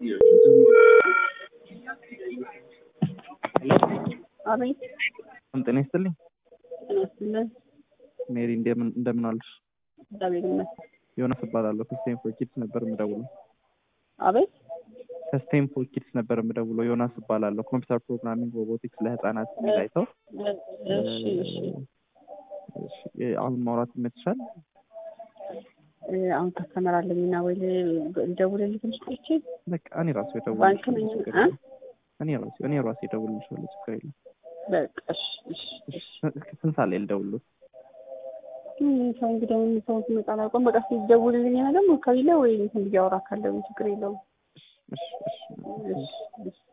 አቤት ጤና ይስጥልኝ ይመስለን ሜሪ እንደምን እንደምን አለሽ? እግዚአብሔር ይመስገን። ዮናስ እባላለሁ ከስቴም ፎር ኪድስ ነበር የምደውለው። አቤት ከስቴም ፎር ኪድስ ነበር የምደውለው። ዮናስ እባላለሁ ኮምፒውተር ፕሮግራሚንግ ሮቦቲክስ ለህፃናት የሚል አይተው እሺ እሺ እሺ፣ አሁን ማውራት ይመችሻል? እ፣ አሁን ከስተመር አለኝና ወይ ልደውልልህ ትንሽ ቆይቼ በቃ እኔ ራሱ ባንክ ነኝ የደውልልሻለሁ ችግር እ? የለም። እኔ ራሱ እኔ ራሱ የደውልልሻለሁ ችግር የለም። በቃ እሺ እሺ እሺ ስንት ሰዓት ላይ ልደውልልዎት? ምን ሰው እንግዲህ አሁን ሰው ሲመጣ አላውቅም። በቃ ሲደውልልኝ እና ደግሞ ከሌለ ወይ እንትን ብዬ አወራ ካለው ችግር የለውም። እሺ እሺ እሺ እሺ